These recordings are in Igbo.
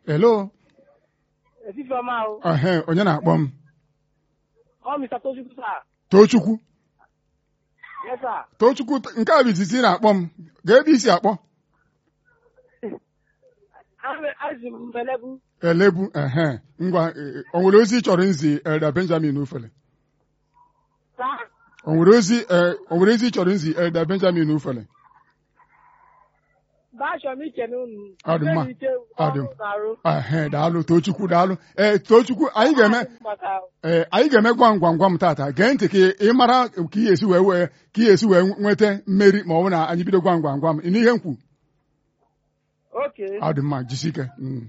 hello Efife ọma ahụ. ehe onye na-akpọ m Ọ Mr. Tochukwu sir. tochukwu Yes sir. tochukwu nke a bụ izizi ị na-akpọ m gaa ebe isi akpọ Ame- Azụ m mbelebu. elebu ehe ngwa eh, o nwere ozi ị chọrọ nzi elda benjamin ufele Sir. o nwere ozi eh, o nwere ozi ị chọrọ nzi elda benjamin ufele Bashọ m iche n'unu. Ọ dị mma. Ike Ọ dị ọrụ na-arụ. ehe daalụ tochukwu daalụ ee tochukwu anyị ga-eme Maka ee anyị ga-eme gwam gwam gwam tata gee ntị ka ị mara ka ị esi wee wee ka ị esi wee nweta mmeri ma ọ bụ na anyị bido gwam gwam gwam ị n'ihe m kwu oke. ọ dị mma jisike Mm.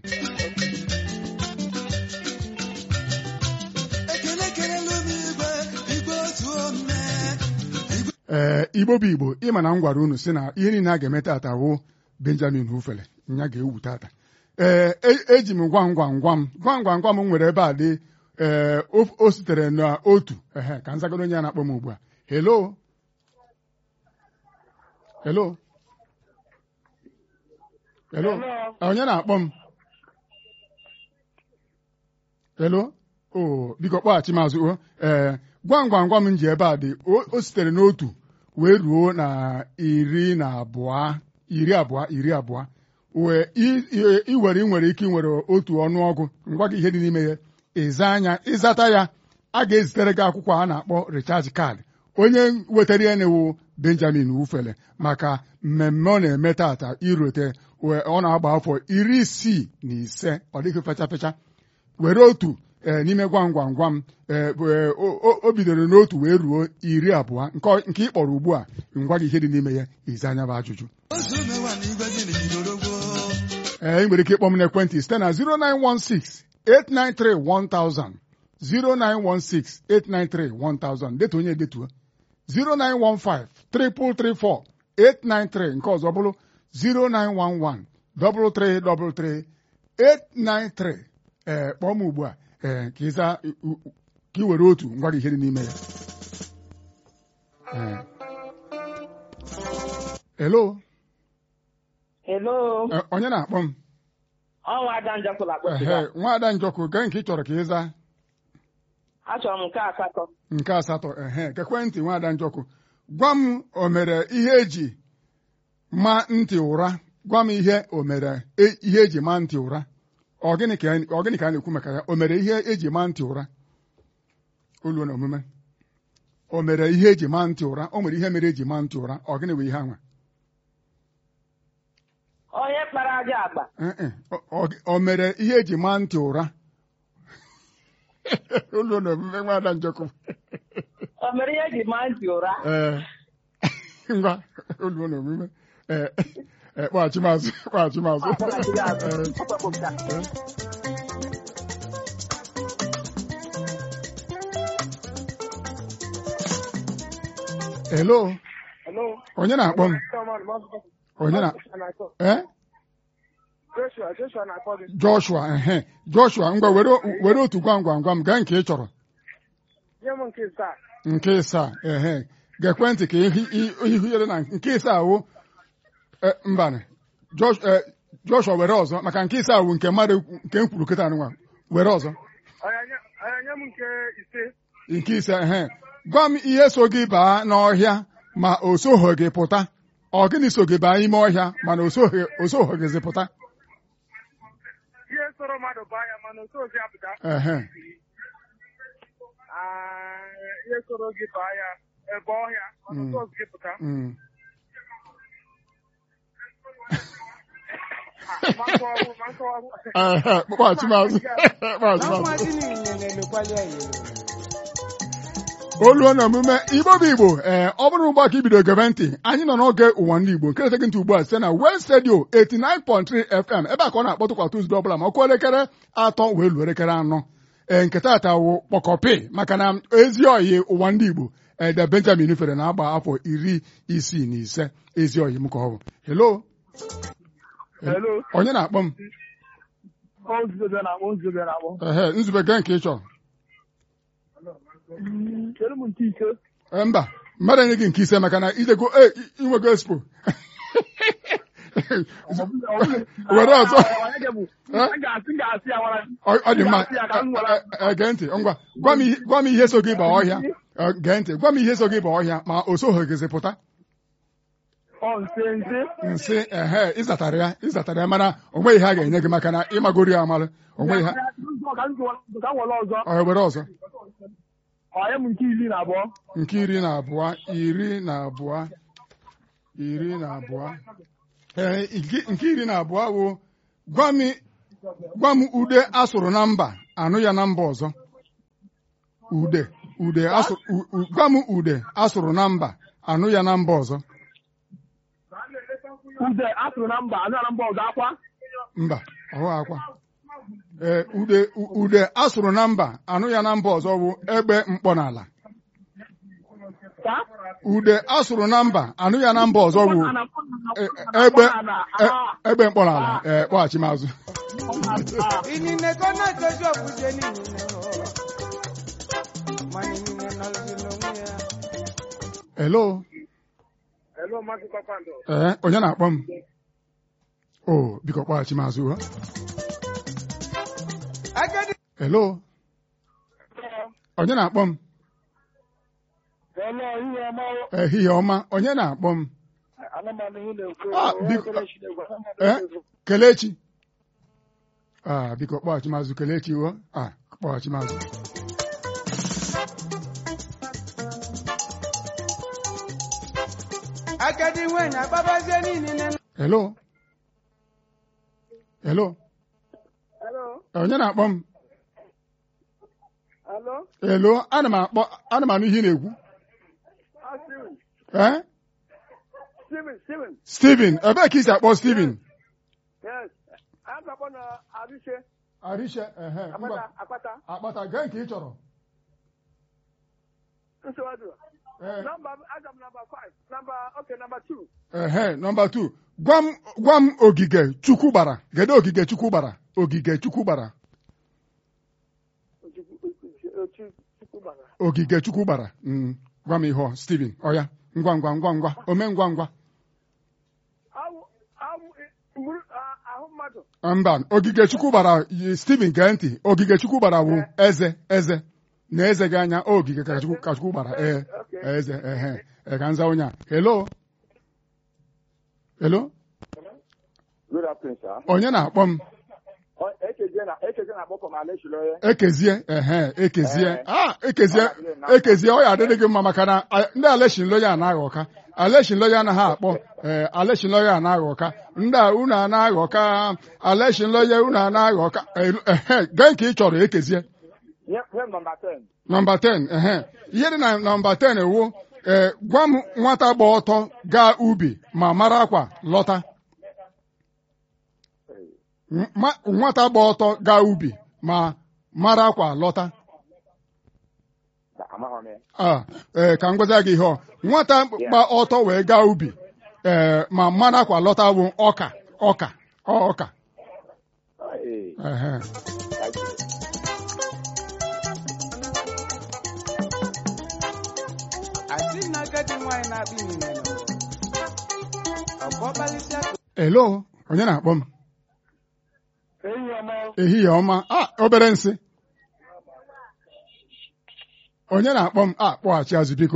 ekele kelelu m igwe igwe otu ome ee igbo bụ igbo ịma na m gwara unu si na ihe niile a ga-eme tata wụ benjamin ufele nya ga-ewu tata ee e- eji m gwam gwam gwam gwam gwam gwam m nwere ebe a dị ee o o sitere n'otu ehe ka nzagoro onye a na-akpọ m ugbu a helo helo helo Hello. onye na-akpọ m helo o biko kpọghachi mazụ o ee gwam gwam gwam m ji ebe a dị o o sitere n'otu wee ruo na iri na abụọ iri abụọ iri abụọ wee i- i- i were ị nwere ike inwere otu ọnụọgụ ngwa gị ihe dị n'ime ya ịza anya ịzata ya a ga-ezitere gị akwụkwọ a na-akpọ recharge card onye wetara ya na-ewu benjamin wufele maka mmemme ọ na-eme tata irote wee ọ na-agba afọ iri isii na ise ọ dịghị fecha fecha were otu ee n'ime gwam gwam gwam ee bụ, ee, o- o o bidoro n'otu wee ruo iri abụọ nke ọ- nke ị kpọrọ ugbu a ngwa gị ihe dị n'ime ya izi anya bụ ajụjụ ozu mewa na igwe gị n'idoro gboo ee ị nwere ike ịkpọ m n'ekwentị site na 0916 893 1000 0916 893 1000 detu onye detuo 0915 334 893 nke ọzọ bụrụ 0911 333 893 ee kpọọ m ugbu a ee ka ịza u- u- ka ị were otu ngwa gị ihe dị n'ime ya Ee. hello Hello. Ee, onye na-akpọ m Ọnwa Ada Njakwụla ehe akpọsịga. nwaada njọkụ gee nke ị chọrọ ka ịza Achọrọ m nke asatọ. nke asatọ ehe kekwentị nwaada njọkụ gwa m o mere ihe eji ma ntị ụra gwa m ihe o mere e- ihe eji ma ntị ụra ọ gịnị ka ọ gịnị ka a na-ekwu maka ya o mere ihe eji ma ntị ụra olu na omume o mere ihe eji ma ntị ụra o nwere ihe mere eji ma ntị ụra ọ gịnị bụ ihe anwa Onye kpara aja agba. Eh, eh, ọ- ọ- o mere ihe eji ma ntị ụra olu na omume nwaada njọkụ O mere ihe eji maa ntị ụra. ee ngwa olu na omume ee ee, kpọghachi mazụ kpọghachi mazụ Ọ kpọghachiri azụ. Ee, Ọ kpọpụta. hello Hello. onye na-akpọ m onye na ee Joshua, Joshua na-akpọ gị. joshua ehe joshua ngwa were were otu gwam gwam gwam gaa nke ị chọrọ Nye m nke isaa. nke ịsaa ehe gekwentị ka ihu ihu ya dị na nke ịsaa wụ eh, mbanị Josh- eh, joshua were ọzọ maka nke ịsaa wụ nke mmadụ nke m kwuru kịta nwa were ọzọ Onye m nke ise. nke ise ehe gwa m ihe so gị baa n'ọhịa ma o soghị gị pụta ọ gịnị so gị baa ime ọhịa mana o soghị o soghị gị pụta Ihe soro mmadụ baa ya mana otu ozi apụta. ehe Ihe soro gị baa ya ebe ọhịa mana otu ozi gị pụta. mm. Makọ ọgwụ, makọ ọgwụ. Ehe, kpọghachi mazụ kpọghachi mazụ olu na omume igbo bụ igbo ee ọ bụrụ ugbu a ka ibido gebe ntị anyị nọ n'oge ụwa ndị igbo nke na-ete gị ntị ugbu a site na West Radio 89.3 FM ebe a ka ọ na-akpọtụkwa Tuzdee ọbụla ma ọkụ elekere atọ wee luo elekere anọ ee nke taata wụ kpọkọpị maka na ezi oyi ụwa ndị igbo ede Benjamin fere na-agba afọ iri isii na ise ezi oyi m ka ọ bụ hello Hello. onye na-akpọ m Ọ nzube na-akpọ nzube na-akpọ. ehe nzube gee nke ị chọrọ Chere m nke ise. Ee, mba mmadụ enye gị nke ise maka na idego e inwego expo were ọzọ a ga-asị ga-asị ya nwara ọ ọ dị mma Ga-asị ya ka m nwere. Eh, eh, gee ntị ngwa gwa m ihe- gwa m ihe so gị ba ọhịa Eh, gee ntị gwa m ihe so gị ba ọhịa ma o soghị gịzị pụta ọ nse nse nsị ehe ịzatara ya ịzatara ya mana o nweghị ihe a ga-enye gị maka na ịmagoro ya amalụ o nweghị ha ka m jụọ- ka m were ọzọ ọ were ọzọ ọ ya m nke iri na abụọ nke iri na abụọ iri na abụọ iri na abụọ ee nke- nke iri na abụọ bụ gwa m gwa m ude asụrụ na mba anụ ya na mba ọzọ ude ude asụrụ u- u- gwa m ude asụrụ na mba anụ ya na mba ọzọ ude asụrụ na mba anụ ya na mba ọzọ akwa mba ọhụ akwa ee ude u- ude asụrụ na mba anụ ya na mba ọzọ bụ egbe mkpọ n'ala ka ude asụrụ na mba anụ ya na mba ọzọ bụ Ana- e- ana- egbe ana- e- ah, egbe mkpọ n'ala ee kpọghachi m azụ ah, inine kona jojo buje ni nine o mani nine nalzi n'onwe ya hello Hello, Maazị Kpakpando. ee onye na-akpọ m o biko kpọghachi m azụ ha agadi hello onye na-akpọ m Hello, ihe ọma ehihie ọma onye na-akpọ m anụmanụ ihe na-ekwu Ah, biko ee kelechi ah biko kpọghachi m azụ kelechi o ah kpọghachi m azụ agadi nwanyị agbabazie ni nine hello hello Hello, onye na-akpọ m hello, hello ana m akpọ ana m anụ ihe ị na-ekwu ah, Steven, ee Steven, Steven, Steven ebee ka isi akpọ Steven yes, a ga-akpọ na Arishe, Arisha ehe ngwa Akpata, Akpata, akpata gee nke ị chọrọ Nsewadu. ee Number, aga m number five, number, okay, number two. ehe nọmba 2 gwa m gwa m ogige chukwu gbara kedu ogige chukwu gbara ogige chukwu gbara Chukwubara. ogige chukwu gbara Mm, gwa m ihe ọ Steven ọya ngwa ngwa ngwa ngwa ome ngwa ngwa Awụ, awụ, mụrụ, ah, ahụ mmadụ. mba ogige chukwu gbara yi- Steven gee ntị ogige chukwu gbara bụ eze eze na eze gị anya ogige ka chukwu ka chukwu gbara ee Okay. eze ehe e ka nza onye a hello hello Good afternoon, sir. onye na-akpọ m Oh, Ekezie na Ekezie na akpọkọ m Aleshiloye. ekezie ehe ekezie Eh. ah ekezie ekezie ọ ya adịrị gị mma maka na a- ndị aleshin loya anaghị ọka aleshin loya anaghị akpọ ee aleshin loya anaghị ọka ndị a unu anaghị ọka aleshin loya unu anaghị ọka ehe gee nke ị chọrọ ekezie Nye nye m nọmba 10. nọmba 10 ehe ihe dị na nọmba 10 ewu ee gwa m nwata gba ọtọ gaa ubi ma mara akwa lọta Ma- nwata gba ọtọ gaa ubi ma mara akwa lọta Amaghị m ya. Ah, ee, ka m gwaza gị ihe ọ nwata gba ọtọ wee gaa ubi ee ma mmanụ akwa lọta bụ ọka ọka ọ ọka Oh, eh, ehe. thank you. asị na agadi nwanyị na-akpị nine no ọbọ balịsịa elo onye na-akpọ m Enyi ọma. ehihie ọma a obere nsị onye na-akpọ m a kpọghachi azụ biko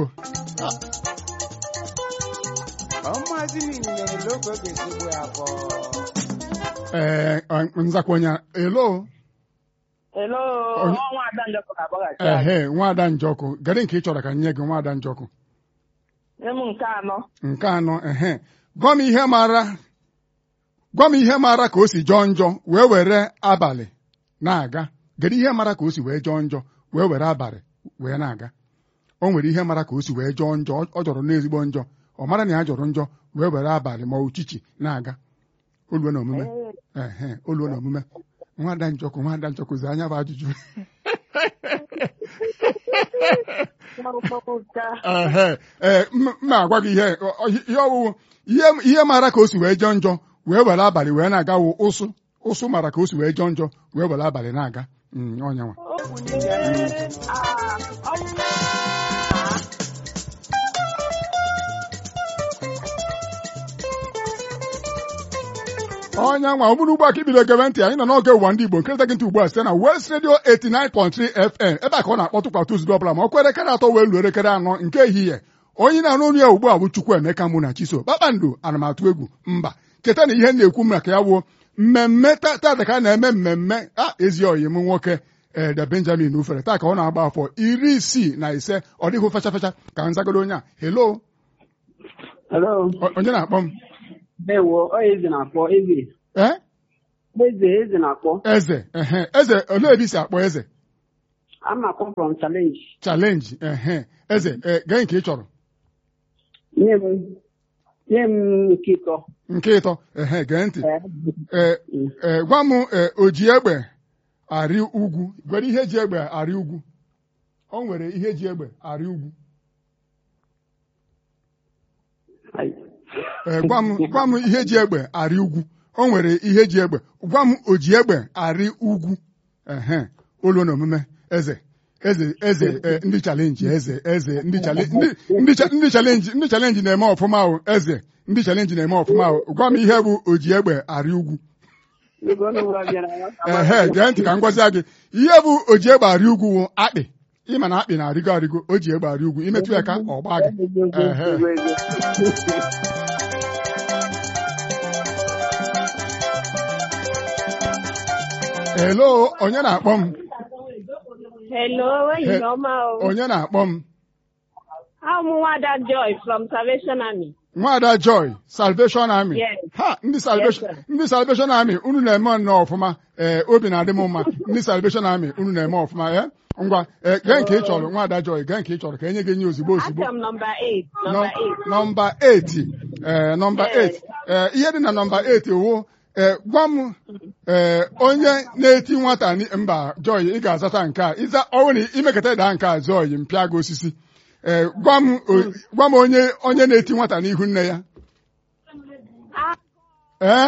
ọmụazị nine logo ga-ezigbo ya afọ ee nzakwenye elo Hello, Onye- ọnwa Ada Njọkọ na-akpọghachi anyị. ehe nwaada njọkụ gịnị nke ị chọrọ ka m nye gị nwaada njọkụ Nye m nke anọ. nke anọ ehe gwa m ihe mara gwa m ihe mara ka o si jọọ njọ wee were abalị na-aga kedu ihe mara ka o si wee jọọ njọ wee were abalị wee na-aga o nwere ihe mara ka o si wee jọọ njọ ọ- ọ jọrọ n'ezigbo njọ ọ mara na ya jọrọ njọ wee were abalị ma uchichi na-aga oluo na omume ehe oluo na omume nwada njọkụ nwada njọkụ zi anya bụ ajụjụ ehe ee m m na-agwa gị ihe ọ- ọ- ihe ọwụwụ ihe ihe mara ka o si wee jọọ njọ wee were abalị wee na-aga wụ ụsụ ụsụ mara ka o si wee jọọ njọ wee were abalị na-aga Mm, ọnyanwa okwu n'ihi ya nine onye nwa ọ bụrụ ugbu a ka ibido gebe ntị anyị nọ n'oge ụwa ndị Igbo nkịrịta gị ntị ugbu a site na West Radio 89.3 FM ebe a ka ọ na-akpọtụ kwa Tuzdee ọbụla ma ọ kwere elekere atọ wee luo elekere anọ nke ehihie onye na-anụ olu ya ugbu a bụ Chukwuemeka mụ na Chiso kpakpando ana m atụ egwu mba keta na ihe m na-ekwu maka ya wuo mmemme tata ka a na-eme mmemme a ezi oyi m nwoke ede Benjamin ufere taa ka ọ na-agba afọ iri isii na ise ọ dịghị fecha fecha ka nzagoro onye a helo Hello. onye na-akpọ m Ndewo, ọ eze na-akpọ eze. ee Eze eze na-akpọ. eze ehe eze olee ebe i si akpọ eze I'm na-akpọ from challenge. chalenji ehe eze ee, gee nke ị chọrọ Nye m nye m nke ịtọ. nke ịtọ ehe gee ntị Eh, ee ee, gwa m ee, o ji egbe arị ugwu gwere ihe ji egbe arị ugwu o nwere ihe ji egbe arị ugwu ai. ee, gwa m gwa m ihe ji egbe arị ugwu o nwere ihe ji egbe gwa m o ji egbe arị ugwu ehe olu na omume eze eze eze ee, ndị chalenji eze eze ndị chale- ndị- ndị cha- ndị chalenji ndị chalenji na-eme ọfụma ahụ eze ndị chalenji na-eme ọfụma ahụ gwa m ihe bụ o ji egbe arị ugwu Ego ọnụ ụra bịara ya. ehe gee ntị ka m gwazie gị ihe bụ o ji egbe arị ugwu wụ akpị ịma na akpị na-arịgo arịgo o ji egbe arị ugwu imetụ ya ka ọ gbaa gị Ehe. Ego, ego. elo onye na-akpọ m Hello, enyi ọma o. onye na-akpọ m I'm Nwada Joy from Salvation Army. nwaada joy salvation army Yes. ha ndị salvation Yes, sir. ndị salvation army unu na-eme nnọọ ọfụma ee obi na-adị m mma ndị salvation army unu na-eme ọfụma ee ngwa ee gee nke ị chọrọ nwaada joy gee nke ị chọrọ ka enye gị nye ozugbo ozugbo Aka m nọmba 8. Nọmba 8. nọmba 8 ee nọmba 8 Yes. ee ihe dị na nọmba 8 wụ ee gwa m ee onye na-eti nwata ni- mba joy ị ga-azata nke a ịza ọnwụ na imekata daa nke a joy mpịa gị osisi ee gwa m o- gwa m onye onye na-eti nwata n'ihu nne ya ee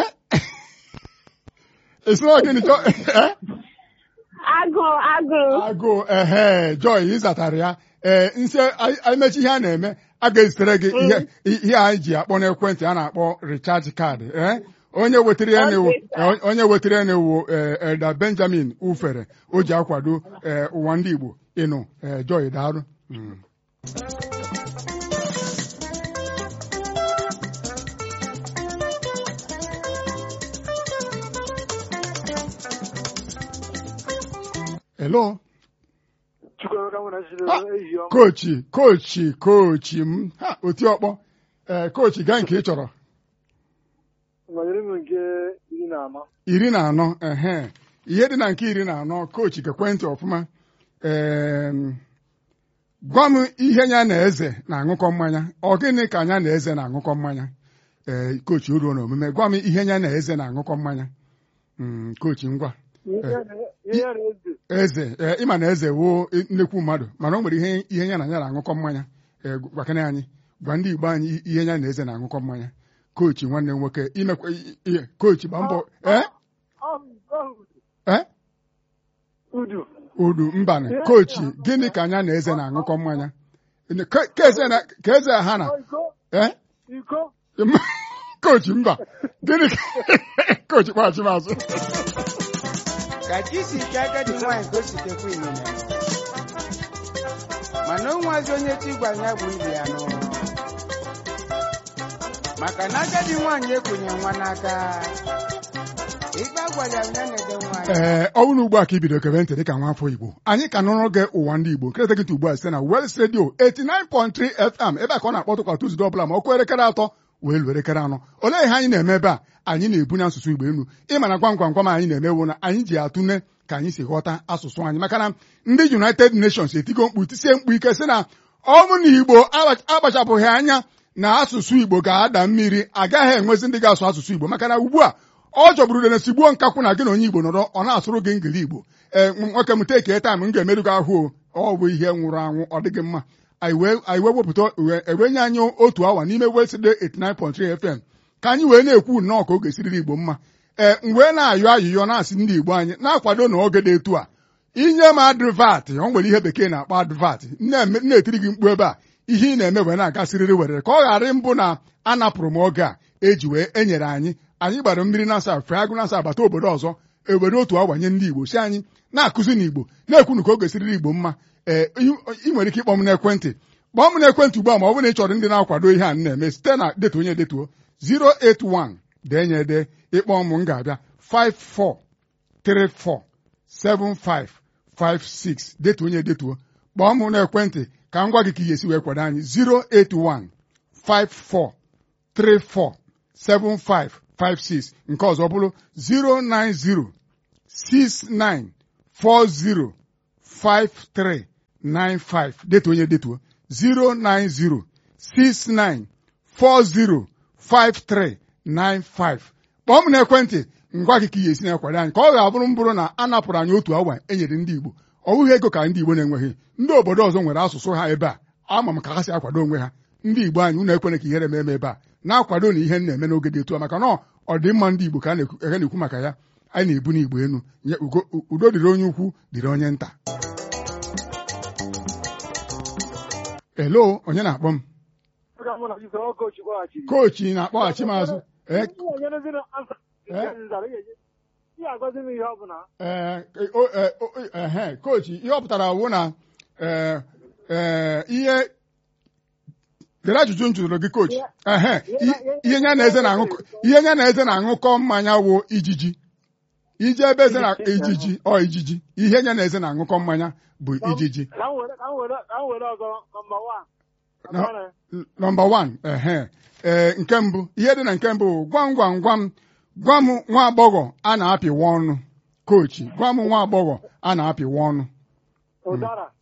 esoro gịnị joy ee Agụ agụ. agụụ ehe joy ịzatara ya ee nse emechi ihe a na-eme a ga-ezitere gị ihe ihe anyị ji akpọ n'ekwentị a na-akpọ recharge card ee onye wetara ya na-ewu Okay, onye wetara ya na-ewu ee Elda Benjamin ufere o ji akwado ee ụwa ndị Igbo ịnụ ee joy daarụ Mm. hello Chukwuemeka mụ na Chido Ah, ehihie ọma. kochi kochi kochi m ha oti ọkpọ ee kochi gaa nke ị chọrọ Nwanyere m nke iri na anọ. iri na anọ ehe ihe dị na nke iri na anọ kochi kekwentị ọfụma ee gwa m ihe nya na eze na-aṅụkọ mmanya ọ gịnị ka anya na eze na-aṅụkọ mmanya ee kochi oruo na omume gwa m ihe nya na eze na-aṅụkọ mmanya Mm, kochi ngwa Ihe ya na- ihe ya na eze. eze ee ịma na eze woo nnekwu mmadụ mana o nwere ihe ihe ya na ya na-aṅụkọ mmanya ee gwakene anyị gwa ndị Igbo anyị ihe ya na eze na-aṅụkọ mmanya kochi nwanne m nwoke imekwa ihe kochi gba mbọ ee Ọ ọ ee udu. udu mbanị kochi gịnị ka anya na eze na-aṅụkọ mmanya Ka ka eze na- ka eze ha na Ọ iko ee iko. kochi mba gịnị ka kochi kpaghachi m azụ ka chi si ke agadi nwaanyị gositekwa inene mana o nwazi onye chi gwara ya bụ ibe ya n'ụlọ maka na agadi nwaanyị ekonye nwa n'aka ikpe agwara ya ya na-ede nwaanyị ee ọ bụrụ ugbu a ka ibido kebe ntị dịka nwa afọ Igbo anyị ka nọrọ gị ụwa ndị Igbo nkịrịta gị ugbu a site na West Radio 89.3 FM ebe a ka ọ na-akpọtụ kwa Tuzdee ọbụla ma ọ kụọ elekere atọ wee luo elekere anọ olee ihe anyị na-eme ebe a anyị na-ebunye asụsụ Igbo elu ịma na gwam gwam gwam anyị na-emewo na anyị ji atụne ka anyị si ghọta asụsụ anyị maka na ndị United Nations etigo mkpu tisie mkpu ike sị na ọ bụ na Igbo akpachapụghị anya na asụsụ Igbo ga-ada mmiri agaghị enwezi ndị ga-asụ asụsụ Igbo maka na ugbu a ọ jọgburu udene sigbuo nkakwụ na gị na onye Igbo nọrọ ọ na-asụrụ gị ngili Igbo ee nwoke m teke taim m ga-emerụ gị ahụ o ọ bụ ihe nwụrụ anwụ ọ dịghị mma anyị wee anyị wee wepụta wee ewenye anyị otu awa n'ime West Radio 89.3 FM ka anyị wee na-ekwu nnọọ ka ọ ga-esiriri Igbo mma ee m wee na-ayọ ayụyọ na-asị ndị Igbo anyị na-akwado na oge dị etu a inye m advat ọ nwere ihe bekee na-akpọ advat na-etiri gị mkpu ebe a ihe ị na-eme wee na-agasịrịrị werere ka ọ ghara mbụ na anapụrụ m oge a eji wee enyere anyị anyị gbara mmiri na-asa fee agụ na-asa bata obodo ọzọ obodo otu agbanye ndị igbo si anyị na-akụzi n'igbo na-ekwunu ka o gosiriri igbo mma ee ị nwere ike ịkpọ m n'ekwentị kpọọ m n'ekwentị ugbu a ma ọ bụrụ na ị chọrọ ndị na-akwado ihe a m na-eme site na detuo onye detuo 081 deenye ede ịkpọ m m ga-abịa 54347556 detuo onye detuo kpọọ m n'ekwentị ka m gwa gị ka ị ga-esi wee kwado anyị 081 54347556 nke ọzọ bụrụ 09069405395 detuo onye detuo 09069405395 kpọọ m n'ekwentị ngwa gị ka ị ga-esi na-akwado anyị ka ọ ga-abụrụ mbụrụ na a napụrụ anyị otu awa enyere ndị Igbo ọ bụghị ego ka ndị Igbo na-enweghị ndị obodo ọzọ nwere asụsụ ha ebe a ama m ka ha si akwado onwe ha ndị Igbo anyị unu ekwene ka ihere eme ebe a na-akwado na ihe na-eme n'oge dị etu a maka na ọdịmma ndị Igbo ka a na-ekwu maka ya anyị na-ebu n'Igbo enu udo dịrị onye ukwu dịrị onye nta elo onye na-akpọ m kochi na-akpọghachi m azụ ee kochi ihe ọ pụtara wụ na ihe dere ajụjụ m jụrụ gị kochi ehe ihe nya na eze na-aṅụkọ mmanya wụ ijiji ije ebe eze na ijiji ọ ijiji ihe nya na eze na-aṅụkọ mmanya bụ ijiji nọmba wan ehe ee nke mbụ ihe dị na nke mbụ gwam gwam gwam gwa m nwa agbọghọ a na-apịwa ọnụ kochi gwa m nwa agbọghọ a na-apịwa ọnụ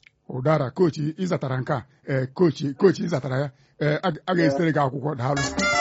ụdara kochi ịzatara nke a ee kochi kochi ịzatara ya ee a ga-esitere gị akwụkwọ daalụ